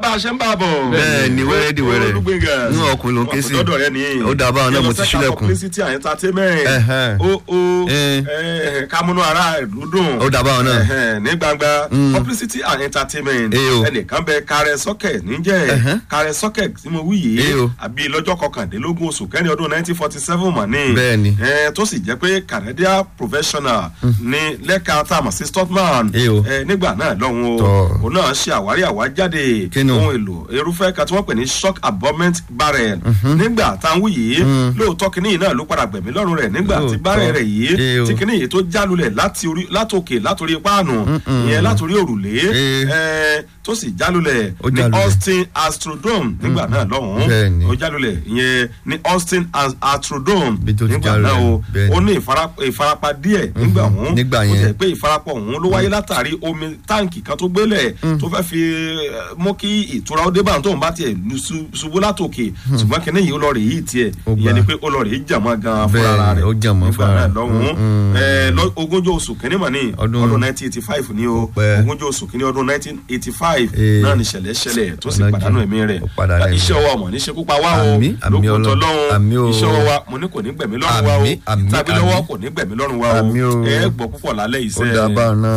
bá a ṣe ń bá a bọ̀. Bẹ́ẹ̀ ni, wẹ́rẹ́ di wẹ́rẹ́. olùgbèngà. Inú ọkùnrin ló ń ké sí. ọ̀dọ̀ rẹ ni. Ó dà báwọn náà, mo ti ṣílẹ̀kùn. publicity and entertainment. Ẹ̀hẹ́n. ó ó Eh. eh, kámúnú ara ìlú dùn. Ó dà báwọn náà. Ẹ̀hẹ́n, ní gbangba publicity and entertainment. Eh o. ẹnìkan bẹ kárẹ sọ́kẹ̀ níjẹ́ Ẹ̀hẹ́n. kárẹ sọ́kẹ̀ tí mo wí yìí. Eh o. àbí lọ́jọ́ kọkàndínlógún oṣù kẹrin ọdún nineteen forty seven mọ̀ ní. Bẹ́ẹ̀ ni. Eh, tó sì jẹ́ pé canadian professional ní lẹ́ka tá a mọ̀ sí stockman Eh o. eh, nígbà náà lọ́hùn o Tọ́. òun náà ṣe àwárí àwájáde Kí ni o? ohun èlò irúfẹ́ kan tí wọ́n pè ní shock absorbent barrel nígbà táwọn yìí lóòótọ́ kínní yìí náà ló padà gbẹ̀mí lọ́rùn rẹ̀ nígbà tí Lóòótọ́. barrel rẹ̀ yìí Eh o. tí kínní yìí tó jálulẹ̀ láti orí látòkè látòrí páànù ìyẹn látòrí òrùlé Eh. eh, tó sì jálulẹ̀ Ó ní jálulẹ̀. austin astrodome nígbà náà lọ́hùn Bẹ́ẹ̀ ni. ó jálulẹ̀ ìyẹn ní austin As- astrodome Bí tó ti nígbà náà jálulẹ̀, o bẹ́ẹ̀ ni. ó ní ìfara- ìfarapa díẹ̀ nígbà ọ̀hún nígbà ó yẹn. jẹ́ pé ìfarapọ̀ ọ̀hún ló wáyé látàrí omi táǹkì kan tó gbélẹ̀ tó fẹ́ fi eh, mú kí ìtura ó dé bá tóun bá tiẹ̀ lu ṣu- ṣubú látòkè ṣùgbọ́n kínní yìí ó lọ rè yìí tiẹ̀ Ó ìyẹn gbà. ni pé ó lọ rè yí jàmọ́ gan Bẹ́ẹ̀ fúnra ni, rẹ̀ ó jàmọ́ nígbà fúnra náà rẹ̀. lọ́hùn Mm, mm. Eh, lọ- ogúnjọ́ oṣù kínní mọ̀ ní Ọdún- ọdún nineteen eighty five ni o pẹ́. ogúnjọ́ oṣù kínní ọdún nineteen eighty five Eh. náà ni ṣẹlẹ̀ ṣẹlẹ̀ tó sì Ọ̀nà pàdánù jìn. ẹ̀mí rẹ̀ Ó padà rẹ̀ iṣẹ́ ọwọ́ ọmọ ní ṣekú pa wá o Àmín, àmín lókun Ọlọ́run. tọ́lọ́run Àmín o. iṣẹ́ ọwọ́ wa mo ní kò ní gbẹ̀mí lọ́rùn wa o Àmín, àmín, tàbí lọ́wọ́ àmín. kò ní gbẹ̀mí lọ́rùn wa o Àmín o. ẹ gbọ́ púpọ̀ lálẹ́ ó iṣẹ́ dà báwọn náà.